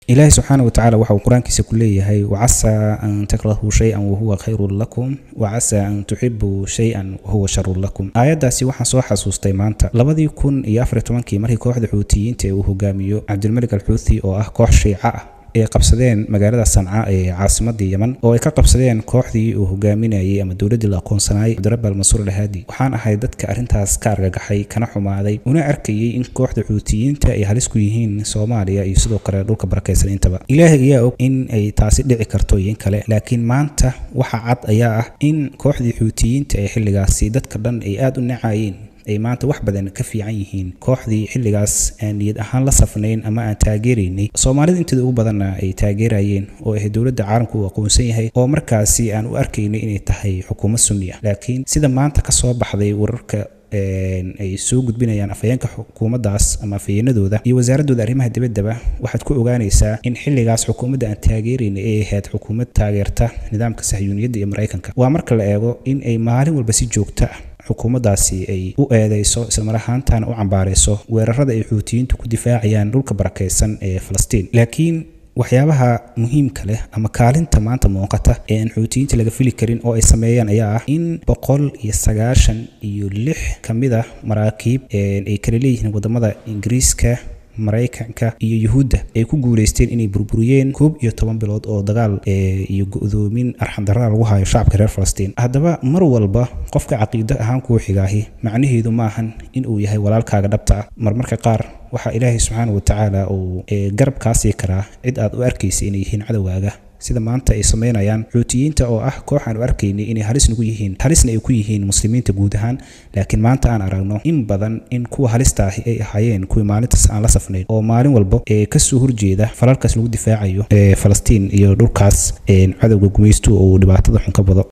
ilaahi subxaana watacaala waxa uu qur-aankiisa ku leeyahay wacasaa an takrahuu shay-an wahuwa khayrun lakum wacasaa an tuxibuu shay-an wahuwa sharun lakum aayaddaasi waxaan soo xasuustay maanta labadii kun iyo afar tobankii markii kooxda xuutiyiinta ee uu hogaamiyo cabdilmalik alxuuthi oo ah koox shiica ah ay qabsadeen magaalada sanca ee caasimadii yeman oo ay ka qabsadeen kooxdii uu hogaaminayay ama dowladdii la aqoonsanayay cabdirabbi almansuur alhaadi waxaan ahay dadka arrintaas ka argagaxay kana xumaaday una arkayay in kooxda xuutiyiinta ay halis ku yihiin soomaaliya iyo sidoo kale dhulka barakaysan intaba ilaahay ayaa og in ay taasi dhici karto iyo in kale laakiin maanta waxa cad ayaa ah in kooxdii xuutiyiinta ee xilligaasi dadka dhan ay aada u nacayeen ay maanta wax badan ka fiican yihiin kooxdii xilligaas aan niyad ahaan la safnayn ama aan taageeraynay soomaalida inteeda ugu badanna ay taageerayeen oo ah dowladda caalamku uu aqoonsan yahay oo markaasi aan u arkaynay inay tahay xukuumad sunni ah laakiin sida maanta ka soo baxday wararka ay soo gudbinayaan afhayeenka xukuumaddaas ama afhayeenadooda iyo wasaaradooda arrimaha dibaddaba waxaad ku ogaanaysaa in xilligaas xukuumadda aan taageerayna ay ahayd xukuumad taageerta nidaamka sahyuuniyadda iyo maraykanka waa marka la eego in ay maalin walba si joogto ah xukuumaddaasi ay u eedeyso islamar ahaantaana u cambaarayso weerarada ay xuutiyiintu ku difaacayaan dhulka barakaysan ee falastiin laakiin waxyaabaha muhiimka leh ama kaalinta maanta muuqata ee aan xuutiyiinta laga fili karin oo ay sameeyaan ayaa ah in boqol iyo sagaashan iyo lix ka mid ah maraakiib ay kala leeyihiin wadamada ingiriiska maraykanka iyo yuhuudda ay ku guuleysteen inay burburiyeen koob iyo toban bilood oo dagaal iyo go-doomin arxandarada lagu hayo shacabka reer falastiin haddaba mar walba qofka caqiido ahaan kuu xigaahi macnaheedu maahan in uu yahay walaalkaaga dhabta ah marmarka qaar waxaa ilaahay subxaana watacaala uu garab kaa sii karaa cid aad u arkaysa inay yihiin cadowgaaga sida maanta ay sameynayaan xuutiyiinta oo ah koox aan u arkaynay inay halis nagu yihiin halisna ay ku yihiin muslimiinta guud ahaan laakiin maanta aan aragno in badan in kuwa halista ahi ay ahaayeen kuwii maalintaas aan la safnayn oo maalin walba ee kasoo horjeeda falalkaas lagu difaacayo ee falastiin iyo dhulkaas cadowga gumaystu uu dhibaatada xun ka bado